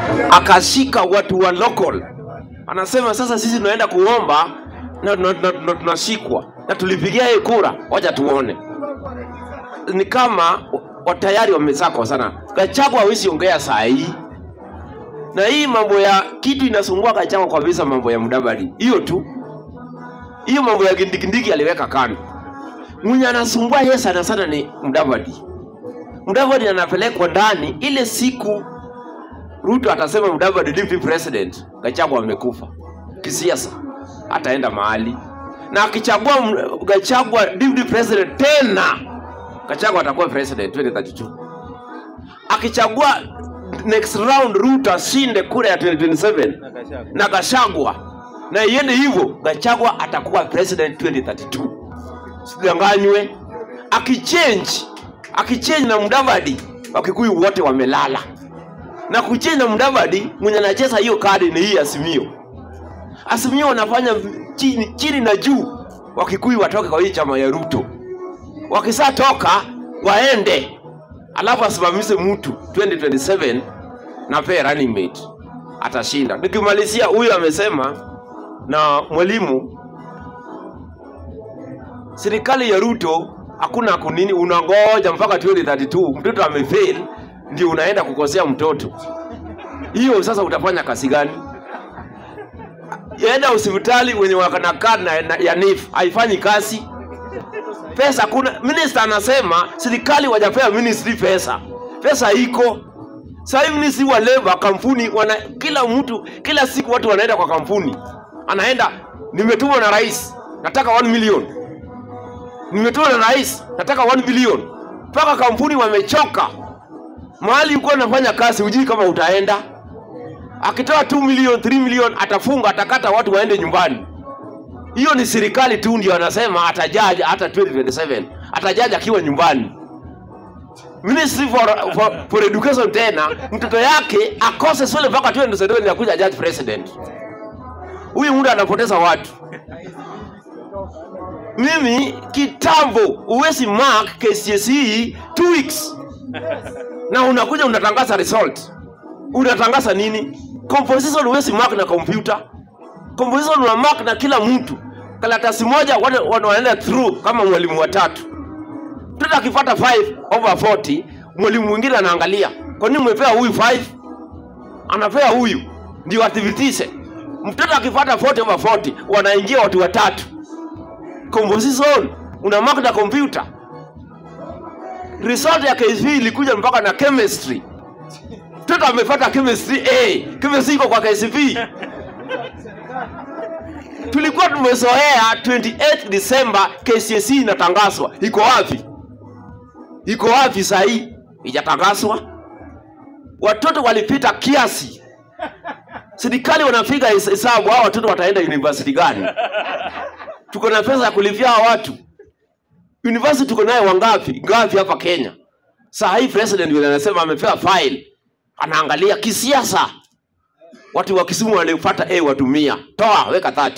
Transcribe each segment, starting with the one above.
akashika watu wa local, anasema sasa sisi tunaenda kuomba na na- na- na- tunashikwa na tulipigia yeye kura, wacha tuone. Ni kama wa- tayari wamesakwa sana. Gachagua hawezi ongea saa hii, na hii mambo ya kitu inasumbua Gachagua kabisa, mambo ya Mudavadi, hiyo tu, hiyo mambo ya kindikindiki aliweka kando. Mwenye anasumbua yeye sana sana ni Mudavadi. Mudavadi anapelekwa ndani ile siku Ruto atasema Mudavadi deputy president, Gachagua amekufa kisiasa, ataenda mahali na akichagua M- Gachagua deputy president tena, Gachagua atakuwa president 2032. Akichagua next round Ruto ashinde kura ya 2027 na Gachagua na iende hivyo, Gachagua atakuwa president 2032 sidanganywe. Akichange akichange na Mudavadi, Wakikuyu wote wamelala na kuchange na Mudavadi, mwenye anacheza hiyo kadi ni hii Azimio. Azimio wanafanya chini, chini na juu, Wakikuyu watoke kwa hii chama ya Ruto. Wakisatoka waende, alafu asimamishe mtu 2027 na pea running mate, atashinda. Nikimalizia, huyu amesema na mwalimu serikali ya Ruto hakuna kunini, unangoja mpaka 2032 mtoto amefail ndio unaenda kukosea mtoto. Hiyo sasa utafanya kazi gani? Enda hospitali wenye wakanakaa na, na, ya NHIF haifanyi kazi, pesa kuna. Minister anasema serikali wajapea ministry pesa, pesa iko sasa hivi. Ministry wa labor kampuni wana, kila mtu kila siku watu wanaenda kwa kampuni, anaenda nimetumwa na rais, nataka 1 million nimetuma na rais nataka 1 bilioni mpaka kampuni wamechoka mahali ulikuwa unafanya kazi hujui kama utaenda akitoa 2 milioni 3 milioni atafunga atakata watu waende nyumbani hiyo ni serikali tu ndio anasema atajaji hata 2027 atajaji akiwa nyumbani ministry for, for, for education tena mtoto yake akose swele mpaka 2027 ya kuja judge president huyu mtu anapoteza watu mimi kitambo uwezi mark KCSE two weeks na unakuja unatangaza result unatangaza nini composition uwezi mark na kompyuta composition una mark na kila mtu karatasi moja watu wana- wanaenda through kama mwalimu watatu mtoto akipata 5 over 40 mwalimu mwingine anaangalia kwa nini umepea huyu 5 anapea huyu ndio athibitishe mtoto akipata 40 over 40 wanaingia watu watatu composition una mark na computer result ya KCPE ilikuja mpaka na chemistry mtoto amepata chemistry A chemistry iko kwa KCPE tulikuwa tumezoea 28 December KCSE inatangazwa iko wapi iko wapi sahii ijatangazwa watoto walipita kiasi serikali wanapiga hesabu hao watoto wataenda university gani tuko na pesa ya kulipia hawa watu university tuko naye wangapi ngapi hapa kenya saa hii president vile anasema amepewa file anaangalia kisiasa watu wa kisumu walipata a watumia toa weka 30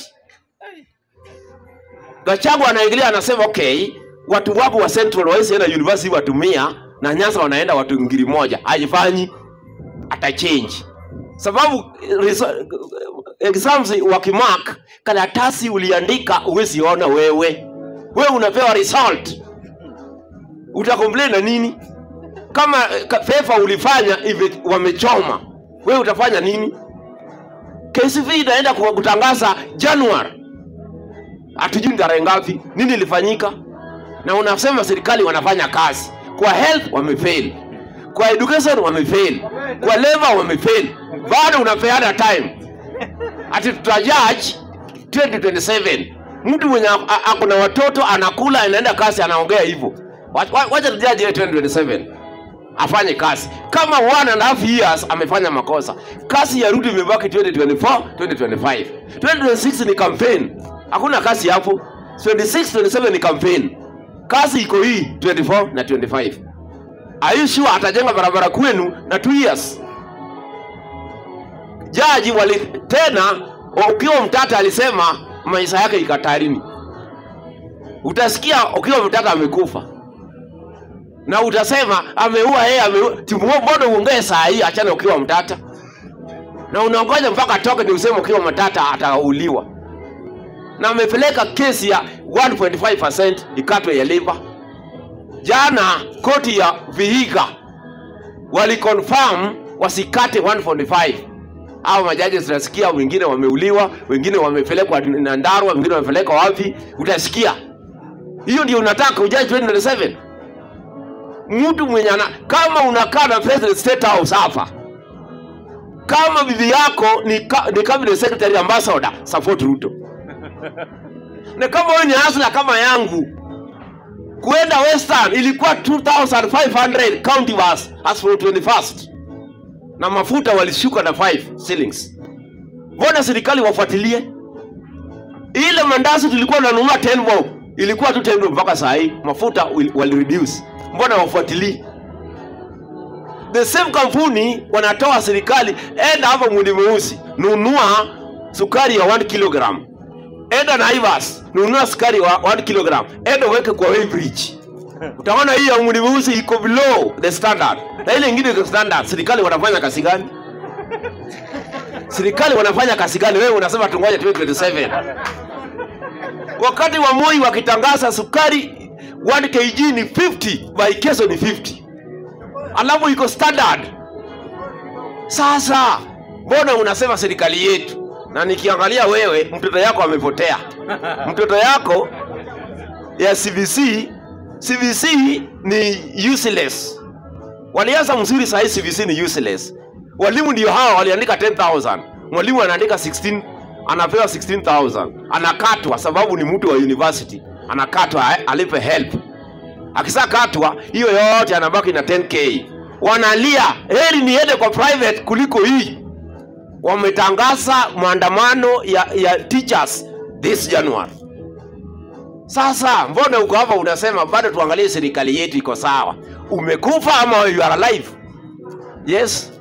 Gachagua anaingilia anasema okay watu wako wa central waisi enda university watumia na nyasa wanaenda watu ngiri moja haifanyi atachange sababu eh, reso- exams wakimark karatasi uliandika huwezi ona wewe wewe unapewa result utacomplain na nini kama eh, ka- paper ulifanya hivi wamechoma wewe utafanya nini KCV inaenda ku- kutangaza January hatujui ni tarehe ngapi nini ilifanyika na unasema serikali wanafanya kazi kwa health wamefail kwa education wamefail kwa labor wamefail bado unapeana time ati tutajudge 2027 mtu mwenye a- a- ako na watoto anakula anaenda kazi anaongea hivyo Wa- wa- wacha tujaji 2027 afanye kazi kama one and a half years amefanya makosa kazi ya rudi imebaki 2024 2025 2026 ni campaign hakuna kazi hapo 26 27 ni campaign kazi iko hii 24 na 25 are you sure atajenga barabara kwenu na 2 years jaji wali tena ukiwa mtata alisema maisha yake ikatarini utasikia ukiwa mtata amekufa na utasema ameua yeye ameua timu mbona uongee saa hii achana ukiwa mtata na unaongoja mpaka atoke ndio useme ukiwa matata atauliwa na amepeleka kesi ya 1.5% ikatwe ya liver jana koti ya vihiga waliconfirm wasikate 145 au majaji zinasikia wengine wameuliwa wengine wamepelekwa na ndarwa wengine wamepelekwa wapi utasikia hiyo ndio unataka ujaji 2027 mtu mwenye ana kama unakaa na president state house hapa kama bibi yako ni, ka, ni cabinet secretary ambassador support ruto na kama wewe ni hasla kama yangu kwenda western ilikuwa 2500 county was as for 21st na mafuta walishuka na 5 shillings mbona serikali wafuatilie ile mandazi tulikuwa tunanunua 10 bob ilikuwa tu 10 bob mpaka saa hii mafuta wil- walireduce mbona wafuatilii the same kampuni wanatoa serikali enda hapa mwindi mweusi nunua sukari ya 1 kilogram enda naivas nunua sukari wa 1 kilogram enda uweke kwa Weighbridge utaona hii ya mwindi mweusi iko below the standard na ile ingine iko standard serikali wanafanya kazi gani serikali wanafanya kazi gani wewe unasema tungoja 2027 wakati wa moi wakitangaza sukari 1 kg ni 50 by keso ni 50 alafu iko standard sasa mbona unasema serikali yetu na nikiangalia wewe mtoto yako amepotea mtoto yako ya cbc cbc ni useless walianza mzuri sahii cbc ni useless walimu ndio hawa waliandika 10000 mwalimu anaandika 16 anapewa 16000 anakatwa sababu ni mtu wa university anakatwa eh, alipe help akisakatwa hiyo yote anabaki na 10k wanalia heri niende kwa private kuliko hii wametangaza maandamano ya, ya teachers this january sasa mbona uko hapa unasema bado tuangalie serikali yetu iko sawa umekufa ama you are alive yes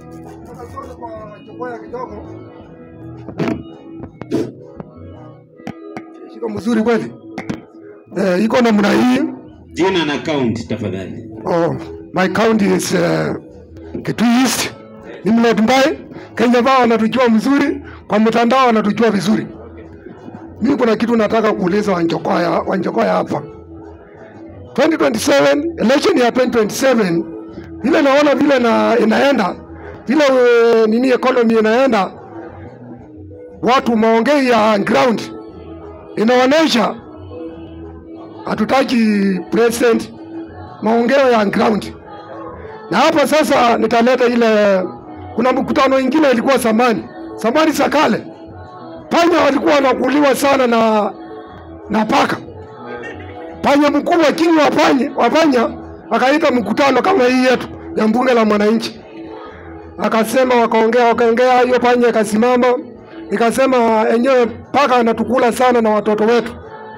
Shika mzuri kweli. Eh, iko namna hii. Jina na account tafadhali. Oh, my county is uh, Kitui East. Ni Mlot Mbai. Kenya bao wanatujua mzuri, kwa mtandao wanatujua vizuri. Mimi kuna kitu nataka kuuliza Wanjokoya, Wanjokoya hapa. 2027 election ya 2027 vile naona vile na inaenda vile uh, nini economy inaenda, watu maongei ya ground inaonyesha hatutaki president maongeo ya ground. Na hapa sasa nitaleta ile, kuna mkutano ingine ilikuwa zamani zamani za kale, panya walikuwa wanakuliwa sana na na paka. Panya mkubwa king wa panya wa panya akaita mkutano kama hii yetu ya mbunge la mwananchi, akasema, wakaongea wakaongea, hiyo panya ikasimama ikasema, enyewe paka anatukula sana na watoto wetu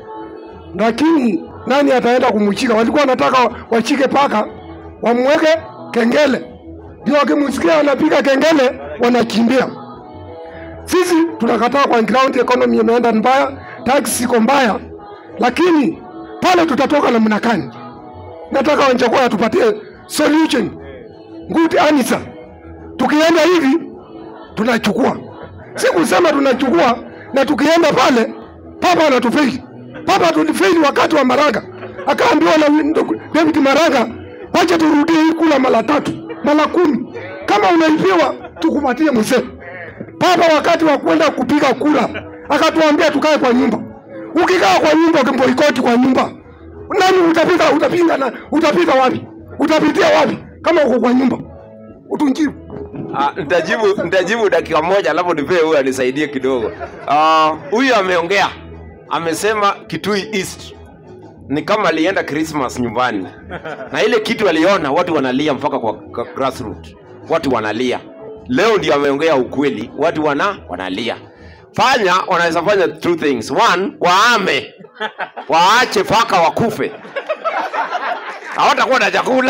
lakini nani ataenda kumshika? Walikuwa wanataka washike paka wamweke kengele, ndio wakimsikia anapiga kengele wanakimbia. Sisi tunakataa kwa ground, economy imeenda mbaya, tax iko mbaya, lakini pale tutatoka namna gani? Nataka Wanjakoya tupatie solution, good answer. Tukienda hivi tunachukua, si kusema tunachukua na tukienda pale papa anatufeli. Papa tulifeli wakati wa Maraga, akaambiwa na ndugu David Maraga, wacha turudie hii kula mara tatu mara kumi, kama unaibiwa tukupatie mzee. Papa wakati wa kwenda kupiga kura akatuambia tukae kwa nyumba. Ukikaa kwa nyumba, ukimboikoti kwa nyumba, nani utapiga? Utapiga na utapiga wapi? Utapitia wapi kama uko kwa nyumba? Utunjibu. Ah, nitajibu nitajibu dakika moja alafu nipee huyu anisaidie kidogo Ah, huyu ameongea amesema kitui east ni kama alienda christmas nyumbani na ile kitu aliona watu wanalia mpaka kwa, kwa grassroot watu wanalia leo ndio ameongea ukweli watu wana wanalia fanya wanaweza fanya two things one waame waache paka wakufe hawatakuwa na chakula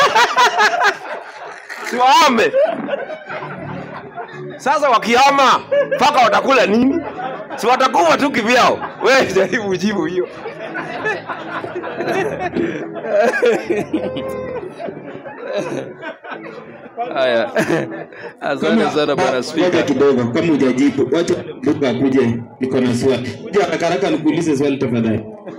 si waame sasa wakihama mpaka watakula nini si watakufa tu kivyao wewe jaribu jibu hiyo Haya, asante sana bwana Ngoja spika. kidogo, kama hujajibu, wacha Luka akuje, niko na swali. Kuja haraka haraka nikuulize swali tafadhali.